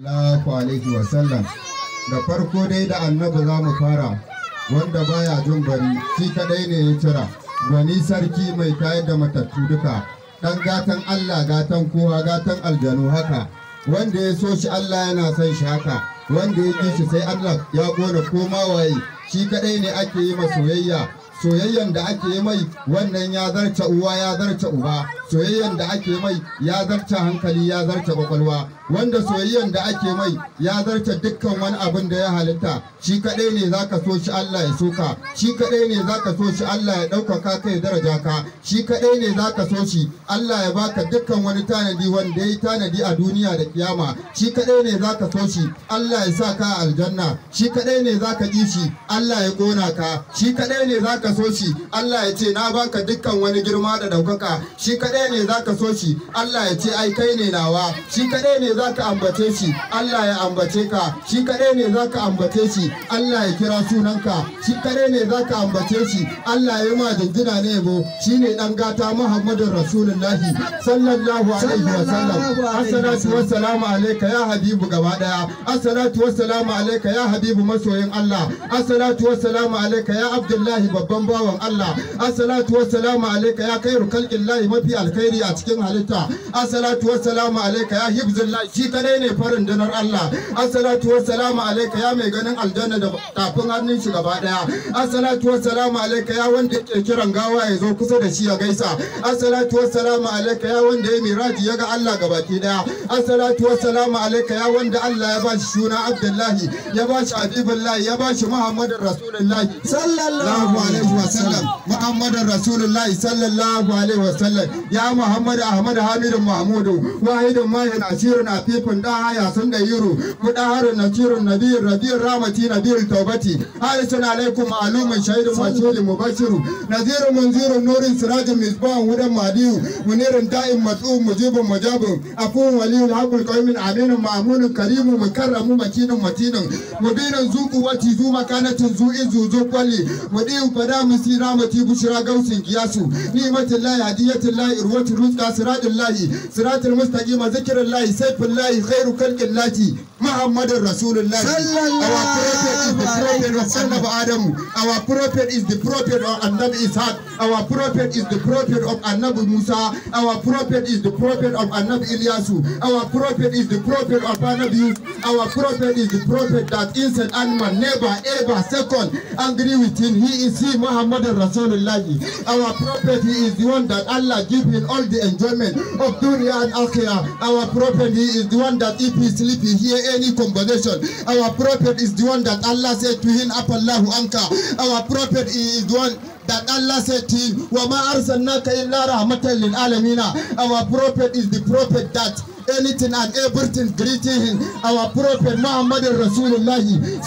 Allahu alaihi wasallam da farko dai da annabi za mu fara wanda baya jin bari shi kadai ne ya cira gwani sarki mai tayar da matattu duka dan gatan Allah gatan kowa gatan aljanu haka wanda ya so shi Allah yana son shi haka wanda ya ƙi shi sai Allah ya gona koma waye shi kadai ne ake yi ma soyayya soyayyan da ake yi mai wannan ya zarce uwa ya zarce uba soyayyan da ake mai ya zarce hankali ya zarce kwakwalwa wanda soyayyan da ake mai ya zarce dukkan wani abin da ya halitta shi kadai ne zaka so shi Allah ya soka shi kadai ne zaka so shi Allah ya ɗaukaka kai daraja ka shi kadai ne zaka so shi Allah ya baka dukkan wani tanadi wanda ya yi tanadi a duniya da kiyama shi kadai ne zaka so shi Allah ya sa ka aljanna shi kadai ne zaka ƙi shi Allah ya ƙona ka shi kadai ne zaka so shi Allah ya ce na baka dukkan wani girma da ɗaukaka shi kadai ne zaka so shi Allah ya ce ai kai ne nawa shi kadai ne zaka ambace shi Allah ya ambace ka shi kadai ne zaka ambace shi Allah ya kira sunanka shi kadai ne zaka ambace shi Allah ya ma jinjina ne yabo shine dan gata Muhammadun Rasulullahi sallallahu alaihi wa sallam assalatu wassalamu alayka ya habibu gaba daya assalatu wassalamu alayka ya habibu masoyin Allah assalatu wassalamu alayka ya Abdullahi babban bawan Allah assalatu wassalamu alayka ya khairu khalqillahi mafi alkhairi a cikin halitta assalatu wassalamu alayka ya hibzullahi shi kadai ne farin dinar Allah assalatu wassalamu alayka ya mai ganin aljanna da tafin hannun shi gaba daya assalatu wassalamu alayka ya wanda yake kiran gawa ya zo kusa da shi ya gaisa assalatu wassalamu alayka ya wanda ya miraji ya ga Allah gabaki daya assalatu wassalamu alayka ya wanda Allah ya bashi shuna Abdullahi ya bashi Habibullahi ya bashi Muhammadin Rasulullahi sallallahu alaihi wasallam Muhammadin Rasulullahi sallallahu alaihi wasallam ya Muhammad Ahmad Hamidu Mahmudu wahidun mahin asirun afifun da haya sun da yiro mudaharun nasirun nabiyyin rabiyyun ramati nabiyyul taubati harisun alaikum ma'lumun shahidun mashhurun mubashirun nazirun munzirun nurin sirajin misbahun hudan madiyu munirun da'in matsu'un mujibun mujabun afuwun waliyun haqqul qaumin aminun ma'munun karimun mukarramun makinun matinun mubinun zuqu wati zu makanatin zu izu zu kwali mudiyu fada musira mati bushra gausin kiyasu ni'matullahi hadiyatullahi irwatu rizqa siratullahi siratul mustaqim zikrullahi sayfullahi khairu khalqillahi muhammadur rasulullah our prophet is the prophet of annabi adamu our prophet is the prophet of annabi ishaq our prophet is the prophet of annabi musa our prophet is the prophet of annabi ilyasu our prophet is the prophet of annabi yusuf our prophet is the prophet that innocent animal never ever second angry with him he is he muhammadur rasulullah our prophet he is the one that allah give him all the enjoyment of dunya and akhirah our prophet he is the one that if he sleep he hear any conversation our prophet is the one that allah said to him apallahu anka our prophet he is the one that Allah said to him, وَمَا أَرْسَلْنَاكَ إِلَّا رَحْمَةً لِلْعَالَمِينَ Our prophet is the prophet that anything and everything greeting him. Our prophet Muhammad Rasulullah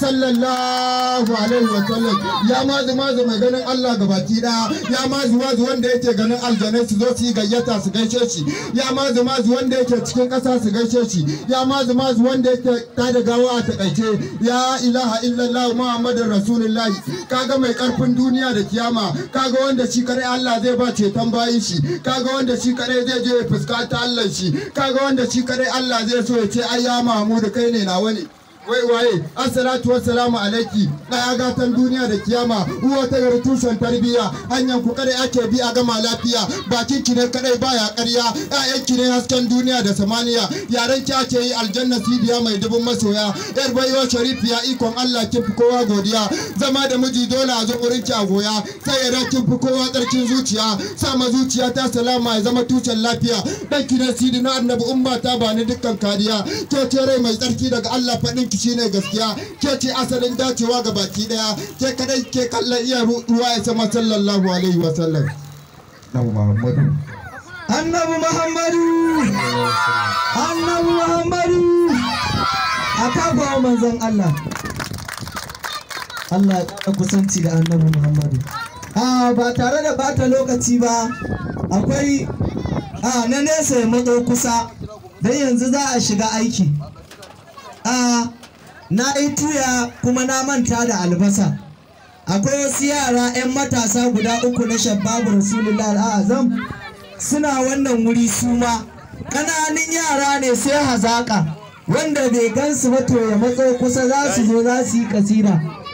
sallallahu alaihi wa sallam ya mazu mazu mai ganin Allah gabaki daya ya mazu mazu wanda yake ganin aljanai su zo su yi gayyata su gaishe shi ya mazu mazu wanda yake cikin ƙasa su gaishe shi ya mazu mazu wanda yake tada gawa a takaice ya ilaha illallah Muhammad Rasulullah kaga mai karfin duniya da kiyama kaga wanda shi kare Allah zai ba ceton bayin shi kaga wanda shi kare zai je ya fuskanta Allah shi kaga wanda shi kare Allah zai so ya ce ai ya Mahmud kai ne nawa ne wai waye assalatu wassalamu alaiki daya gatan duniya da kiyama uwa ta yar tushen tarbiya hanyar ku kadai ake bi a gama lafiya bakin ki ne kadai baya ƙarya ƴaƴan ki ne hasken duniya da samaniya yaran ki ake yi aljanna sidiya mai dubun masoya yar baiwa sharifiya ikon Allah kin fi kowa godiya zama da miji dole a zo wurin ki a goya sai ya kin fi kowa tsarkin zuciya sama zuciya ta salama ya zama tushen lafiya dan ki ne sidi na annabi umma ta bani dukkan kariya ke ce rai mai tsarki daga Allah faɗin ki shine gaskiya ke ce asalin dacewa ga baki daya ke kadai ke kallon iya ruwa ya sama sallallahu alaihi wa sallam Nabi Muhammadu annabi muhammadu annabi muhammadu a kafa manzon Allah Allah ya ƙara kusanci da annabi muhammadu a ba tare da bata lokaci ba akwai a na nesa ya matso kusa don yanzu za a shiga aiki a na yi tuya kuma na manta da albasa akwai wasu yara 'yan matasa guda uku na shababu rasulullah al'azam suna wannan wuri su ma ƙananun yara ne sai hazaƙa wanda bai gansu ba to ya matso kusa za su zo za su yi kasida